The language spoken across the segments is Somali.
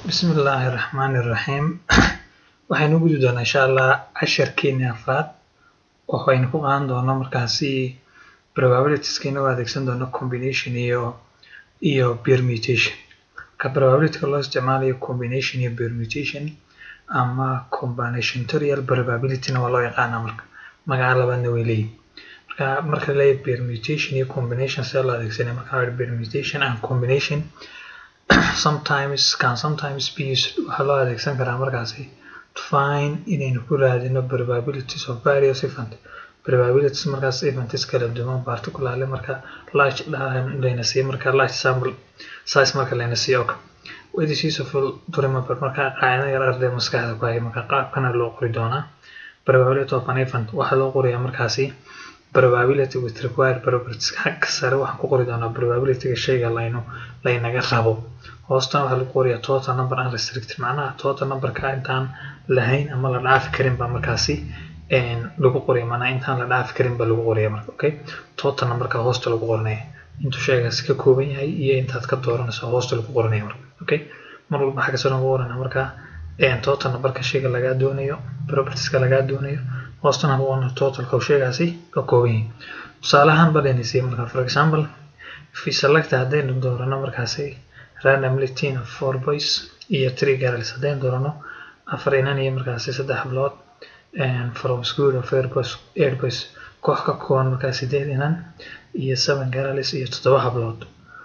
Bismillaahi Raxmaani Raxiim waxaynu u gudbi doonaa insha Allah casharkeeni afraad waxaynu ku qaadan doonaa markaasi probabilities inagoo adeegsan doono combination iyo iyo permutation ka probability loo isticmaalayo combination iyo permutation ama combinatorial probability na waa loo yaqaanaa marka magaca labaadna way leeyihin marka marka la leeyahay permutation iyo combination sida loo adeegsanaya marka waxaa permutation and combination sometimes can sometimes be used waxaa loo adeegsan karaa markaasi to find inaynu ku raadino probabilities of various event probabilities markaas events kala duwan particularly marka large layna siiyo marka large sample size marka layna siiyo okay it is useful to remember marka qaacida yar arday maskaxda ku haya marka qaabkana loo qori doonaa probability of an event waxaa loo qorayaa markaasi probability with required properties xagga sare waxaan ku qori doonaa probabilityga shayga laynu laynaga rabo hoostan waxaa lagu qoriyaa total number unrestricted macnaha total numberka intaan lahayn ama la dhaafi karin baa markaasi lagu qoriya macnaha intaan la dhaafi karin baa lagu qoriya marka okay total numberka hoosta lagu qoranaya intuu shaygaasi ka kooban yahay iyo intaad ka dooranayso hoosta lagu qoranaya marka okay mar walba xagga sare lagu qoranaya marka total numberka shayga lagaa doonayo propertieska lagaa doonayo hoostana lagu qoranayo totalka uu shaygaasi ka kooban yahay tusaalahaan badhaynaysiiya marka for example if we select haddaynu doorano markaasi randomly ten of four boys iyo three girls haddaynu doorano afar inan iyo markaasi saddex hablood from school of eight boys, eight boys koox ka kooban markaa sideed inan iyo seven girls iyo toddoba hablood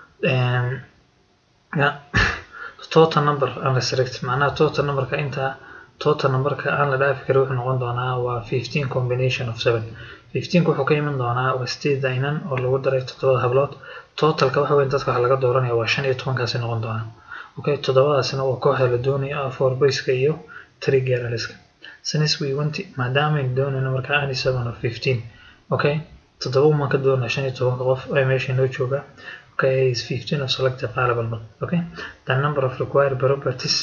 total number unrestricted macnaha total numberka inta total numberka aan la dhaafi karin wuxuu noqon doonaa waa fifteen combination of seven fifteenka wuxuu ka iman doonaa waa sideeda inan oo lagu daray toddobada hablood totalka waxa weyn dadka waxa laga dooranaya waa shan iyo tobankaasi noqon doonaa okay toddobadaasina waa kooxda la doonaya four boyska iyo three girlska since we want maadaama aynu doonayno markaa ani seven of fifteen okay toddoba umaan ka doonaa shan iyo tobanka qof ee meesha inoo jooga okay is fifteen of selected available okay the number of required properties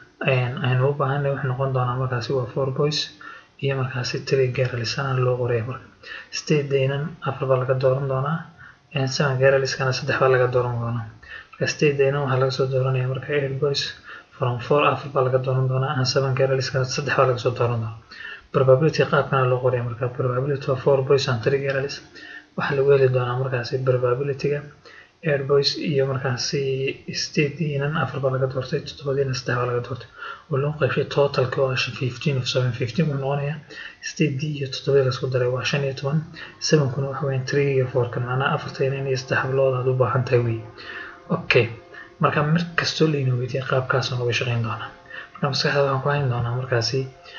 aynu u baahanay wuxuu noqon doonaa markaasi waa four boys iyo markaasi three girls ana loo qoraya marka state daynan afar baa laga dooran doonaa seven girlskana saddex baa laga dooran doonaa marka state daynan waxaa laga soo dooranaya marka eight boys from four afar baa laga dooran doonaa and seven girlskana saddex baa laga soo dooran doonaa probability qaabkana loo qoraya marka probability of four boys and three girls waxaa lagu heli doonaa markaasi probabilityga eight boys iyo markaasi state inan afar baa laga doortay toddobadiina saddex baa laga doortay oo loo qaybshay totalka oo ah fifteen of seven fifteen wuxuu noqonayaa state d iyo toddobadii lasku daray waa shan iyo toban sevenkuna waxa weeyaan three iyo fourkan macnaha afarta inan iyo saddex hablood aad u baahan tahay wey okay marka mar kastoo layna weydiiyay qaabkaasoo noga shaqayn doonaa marka maskaxda waxaan ku hayn doonaa markaasi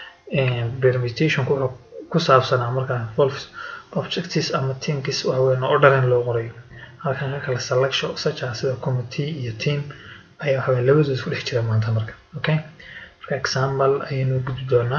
permutationku wuxuu ku saabsanaa markaa involves objectives ama teamkis waxa weeyaan oo dharan loo qorayo halkan ka kala selection such as sida committee iyo team ayaa waxa weeyaan labadooda isku dhex jira maanta marka okay marka example ayaynu gudbi doonaa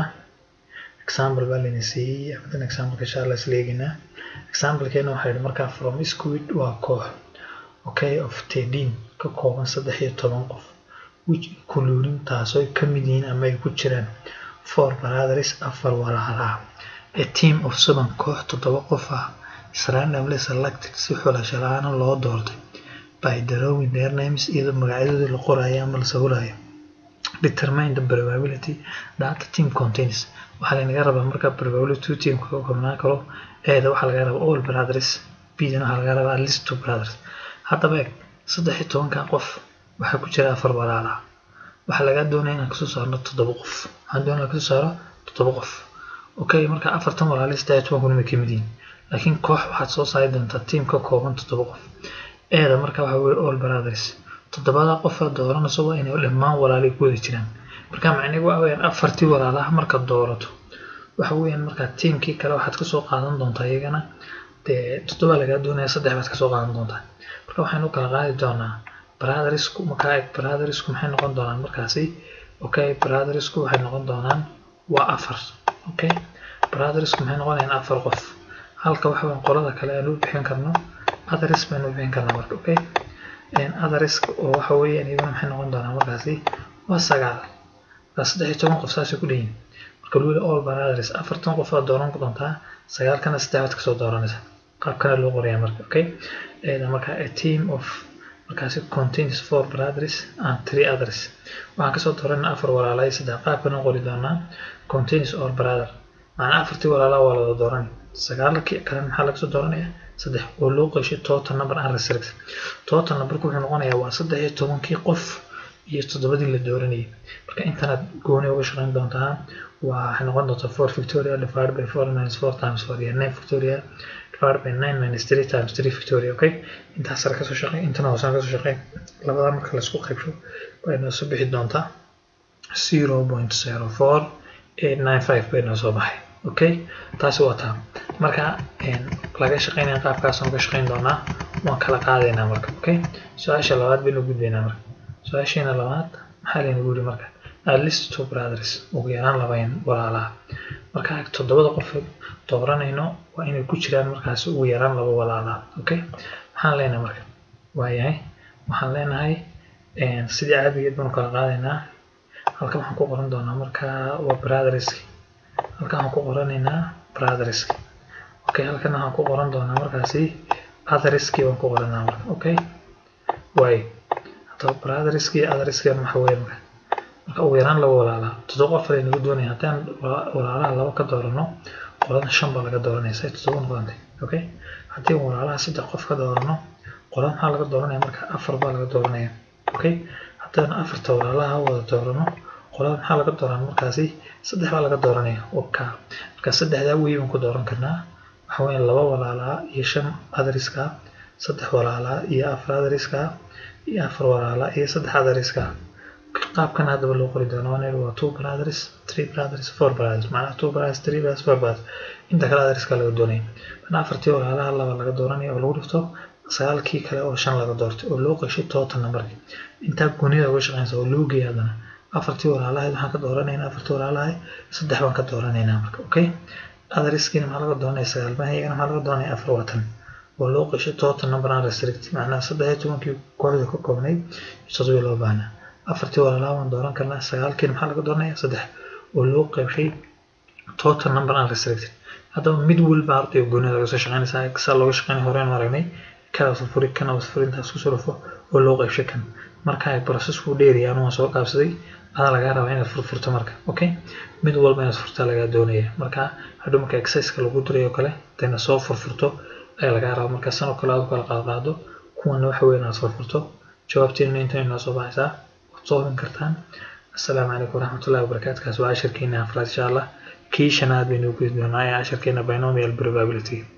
example baa layna siiyey afadan example insha allah isla eegaynaa examplekeena waxaa yidhi markaa from squid waa koox okay of thirteen ka kooban saddex iyo toban qof which including taasoo ay ka mid yihiin ama ay ku jiraan four brothers afar walaalaha a team of seven koox toddoba qof ah is randomly selected si xulasho la-aan loo doortay by drawing their names iyadoo magacyadoodii la qorayo ama la sawirayo determine the probability that the team contains waxaa laynaga rabaa marka probability two teamka ka koobnaan karo eeda waxaa laga rabaa all brothers bdan waxaa laga rabaa at least two brothers haddaba eeg saddex iyo tobankan qof waxaa ku jira afar walaala waxaa lagaa doonaya inaan kasoo saarno toddoba qof waxaan doonaya inaan kasoo saaro toddoba qof okay marka afartan walaali saddex iyo tobankuna way kamid yihiin laakiin koox waxaad soo saari doontaa team ka kooban toddoba qof eeda marka waxa weye all brothers toddobada qof aad dooranayso waa inay dhammaan walaali ku wada jiraan marka macnigu waxa weyaan afartii walaalaha markaad doorato waxa weeyaan markaa teamkii kale waxaad kasoo qaadan doontaa iyagana dee toddoba lagaa doonaya saddex baad kasoo qaadan doontaa marka waxaynu kala qaadi doonaa brothersku markaa eg brothersku maxay noqon doonaan markaasi okay brothersku waxay noqon doonaan waa afar okay brothersku maxay noqonayaan afar qof halka waxa weyn qolada kale aan u bixin karno others baynu u bixin karnaa marka okay others oo waxa weeyaan iyaguna maxay noqon doonaa markaasi waa sagaal marka saddex iyo toban qof saasay ku dheyin marka luu all brothers afartan qof aad dooran doontaa sagaalkana saddex baad kasoo dooranaysa qaabkana loo qorayaa marka okay marka a team of markaasi contains four brothers and three others waxaan kasoo dooranaa afar walaalaa iyo saddex qaabkan u qori doonaa contains all brother macnaa afartii walaalaa waa lada dooran sagaalkii kale maxaa lagasoo dooranaya saddex oo loo qeyshay total number and restrict total numberku wuxuu noqonayaa waa saddex iyo tobankii qof iyo toddobadii la dooranayay marka intanaad gooni uga shaqayn doontaa waxay noqon doontaa four victoria divided by four minus four times four iyo nine victoria divided by nine minus three times three victoria okay intaas sare kasoo shaqey intana hoosaan kasoo shaqey labada marka laisku qaybsho bay noo soo bixi doontaa zero point zero four eight nine five bay noo soo baxay okay taasi waa taa marka laga shaqeynaya qaabkaasaan ka shaqeyn doonaa waan kala qaadaynaa marka okay su-aasha labaad baynu gudbaynaa marka su-aasheena labaad maxaa laynagu yiri marka at least two brothers ugu yaraan labayn walaalaha marka toddobada qof dooranayno waa inay ku jiraan markaas ugu yaraan laba walaalaha okay maxaan leenahay marka waayahay waxaan leenahay sidii caadigeed baanu kala qaadaynaa halkan waxaan ku qoran doonaa marka waa brotherski halkan waxaan ku qoranaynaa brotherski okay halkan waxaan ku qoran doonaa markaasi otherski baan ku qoranaa marka okay waayo haddaba brotherski iyo otherski waxa weeye marka marka ugu yaraan laba walaalaa toddoba qof ay nagu doonaya haddaan walaalaha laba ka doorano qolada shan baa laga dooranaya say toddoba noqotay okay haddii walaalaha saddex qof ka doorano qolada maxaa laga dooranaya marka afar baa laga dooranaya okay haddaan afarta walaalaha wada doorano qolada maxaa laga dooran markaasi saddex baa laga dooranaya oka marka saddexdaa wey baan ku dooran karnaa waxa weeye laba walaalaa iyo shan adariska saddex walaalaa iyo afar adariska iyo afar walaalaa iyo saddex adariska qaabkan haddaba loo qori doono waa waa two brothers three brothers four brothers macnaha two brothers three brothers four brothers inta kale adariska laga doonaya mana afartii walaalaha laba laga dooranaya oo lagu dhifto sagaalkii kale oo shan laga doortay oo loo qeyshay total numberki intaa goonida uga shaqeynaysa oo loo geeya haddana afartii walaalahayd waxaan ka dooranaynaa afartii walaalahayd saddex baan ka dooranaynaa marka okay adariskiina maxaa laga dooranaya sagaal baan iyagana maxaa laga dooranaya afar watan oo loo qeyshay total number and restrict macnaha saddex iyo tobankii kooxda ka koobnayd toddobii loo baahnaa afartii walaalaha waan dooran karnaa sagaalkiina maxaa laga dooranaya saddex oo loo qeybshay total number and restricted haddaba mid walba arday goonida laga soo shaqeynaysaa saa looga shaqeynay horeen aragnay kana furi kana furi intaas ku surufo oo loo qeybshay kan marka ay processku dheeriyaan waan soo qaabsaday adaa lagaa rabaa inaad furfurto marka okay mid walba inaad furtaa lagaa doonaya marka hadhow marka exerciseka lagu diray oo kale hadayna soo furfurto ayaa lagaa rabaa marka san oo kale aad u kala qaadqaado kuwana waxa weyn inaad furfurto jawaabteena inta inoo soo baxaysaa waad soo hubin kartaan assalaamu calaykum waraxmatullahi wabarakaatu kaas waa cashirkeena afraad insha allah kii shanaad baynu gudi doonaa ee cashirkeena binomial probability